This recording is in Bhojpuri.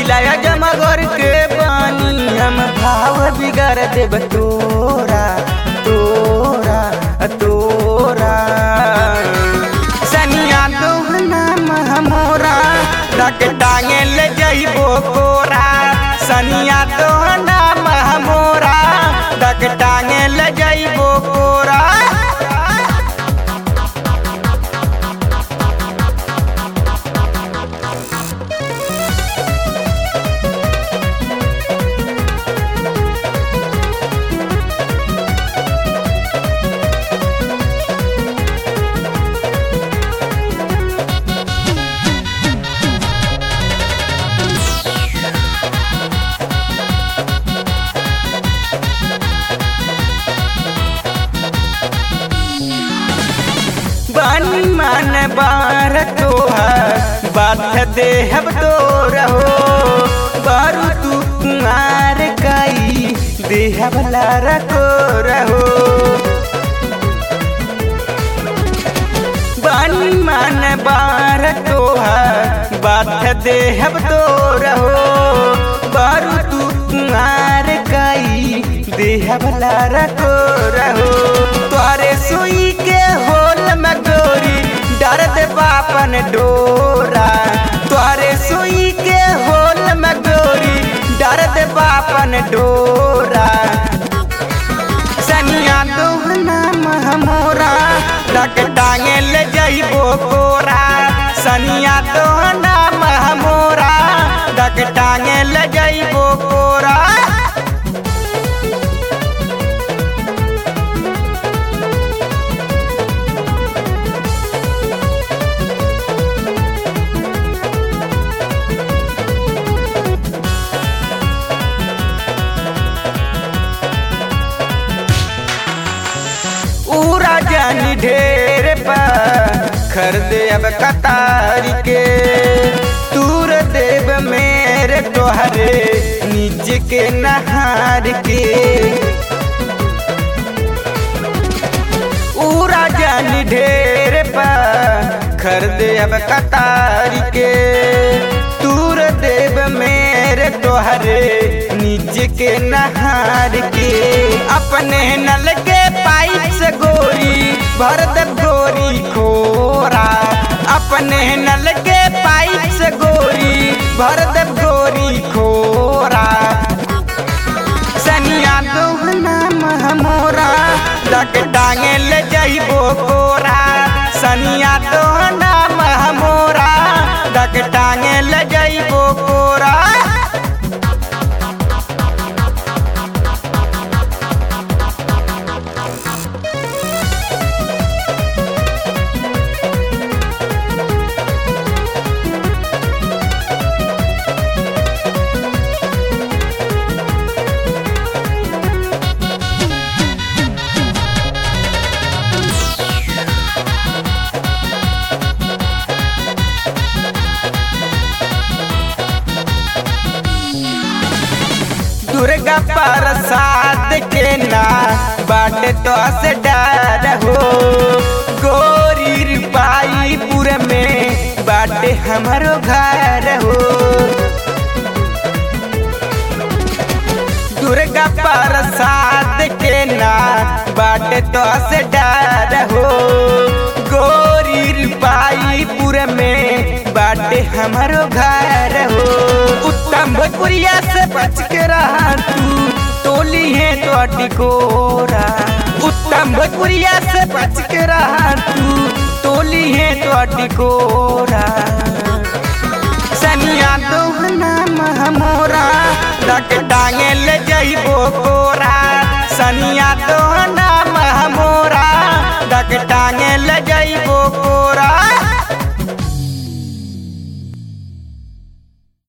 जिलाया जमगोर के पानी हम भाव बिगाड़ देब तोरा तोरा तोरा सनिया दोहना महमोरा रख टांगे ले जइबो कोरा सनिया दोहना महमोरा रख टांगे ले जइबो कोरा बन मन बार तोहर बात देहब तो रहो बारू तू कुमार कई देहब लारा को रहो बन मन बार तोहर बात देहब तो रहो बारू तू कुमार कई देहब लारा को रहो तोरे सुई के होल में गोरी डर दे बापन डोरा तोरे सुई के होल में गोरी डर दे बापन डोरा सनिया दोहना महमोरा रख टांगे ले जइबो कोरा सनिया दोहना महमोरा रख टांगे ले जइबो कोरा पूरा जानी ढेर पर खरीदे अब कतार के तूर देव मेरे तोहरे निज के नहार के पूरा जानी ढेर पर खरीदे अब कतार के तूर देव मेरे तोहरे निज के नहार के अपने नल के पाइप से गोरी भर दे गोरी खोरा अपने नल के पाइप से गोरी भर दे गोरी खोरा सनिया दोहना महमोरा लग टांगे ले जइबो कोरा सनिया दोहना महमोरा लग टांगे ले जइबो कोरा दुर्गा प्रसाद के ना बाटे तो से डर हो गोरी रिपाई पूरे में बाटे हमारो घर हो दुर्गा प्रसाद के ना बाटे तो से डर हो गोरी रिपाई पूरे में बाटे हमारो घर हो उत्तम भोजपुरिया से बच के रहा तू टोली है तो टिकोरा उत्तम भोजपुरिया से बच के रहा तू टोली है तो टिकोरा सनिया दोहना महमोरा रख टांगे ले जइबो कोरा सनिया दोहना महमोरा रख टांगे ले जइबो